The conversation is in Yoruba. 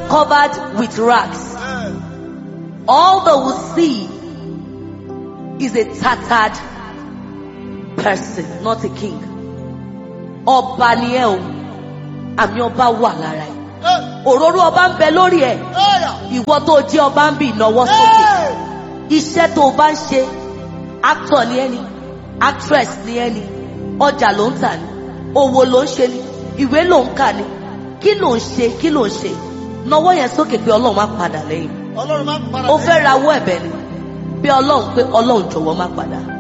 covered with rags. All they will see is a tattered person, not a king. Ọba ni ẹ o, àmì ọba wà lára ẹ. Òróró ọba ń bẹ lórí ẹ. Ìwọ tó jẹ́ ọba ń bì náwó sókè. Iṣẹ́ tó o bá ń ṣe, actor ni ẹ ni, actress ni ẹ ni, ọjà ló ń tà ni, òwò ló ń ṣe ni, ìwé ló ń kà ni. Kí ló ń ṣe? Kí ló ń ṣe? Nawọ́ yẹn sókè pé Ọlọ́run má padà lẹ́yìn Ọlọ́run máa ń para ó fẹ́ rawọ́ ẹ̀bẹ̀ ni bí ọlọ́run pé ọlọ́run jọ̀wọ́ má padà